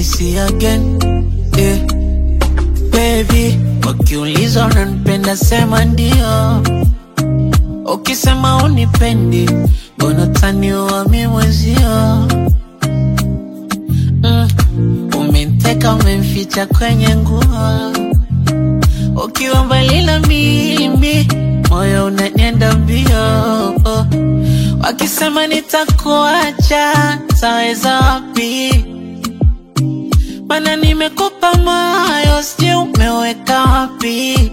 see again yeah. Baby, wakiuliza unanipenda sema ndio, ukisema unipendi mbona taniua mi mwezio mm. Umeniteka umemficha kwenye nguo, ukiwa mbali na mimi moyo unanienda mbio oh. Wakisema nitakuacha taweza wapi? Mana nimekupa moyo, sijui umeweka wapi?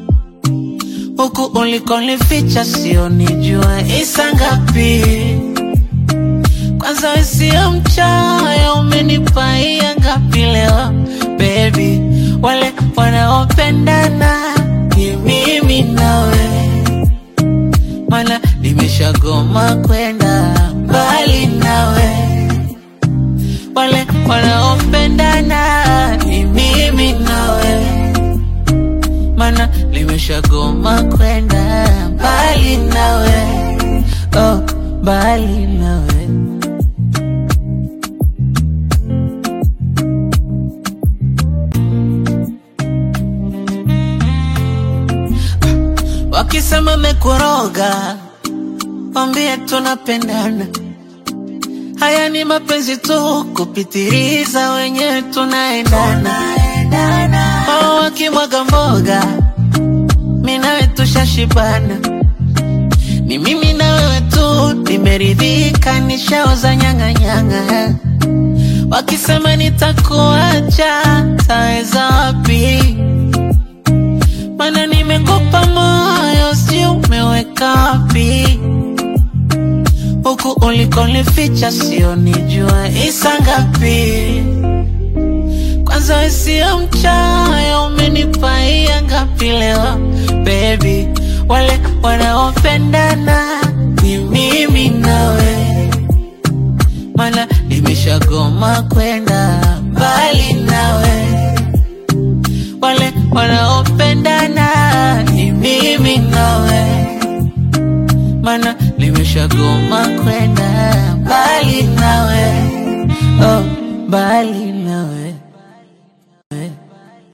Huku ulikonificha sio nijua isa ngapi? Kwanza we sio mchoyo, umenipaia ngapi leo baby? Wale wanaopendana ni mimi nawe, mana nimeshagoma kwenda mbali nawe wale wanaopendana ni mimi nawe, mana nimeshagoma kwenda mbali nawe, oh, mbali nawe. Wakisema mekoroga, wambie tunapendana Haya ni mapenzi tu kupitiliza, wenyewe tunaendana. Wao wakimwaga mboga, mi nawe tushashibana. Ni mimi na wewe tu, nimeridhika, nishaoza nyang'anyang'a. Wakisema nitakuacha, taweza wapi? Mana nimekupa moyo, si umeweka wapi? huku ulikonificha sio nijua isa ngapi? Kwanza we sio mchoyo, umenipaia ngapi leo baby? Wale wanaopendana ni mimi nawe, mana nimeshagoma kwenda mbali nawe. Wale wanaopendana ni mimi nawe mana nimeshagoma kwenda mbali nawe, oh, mbali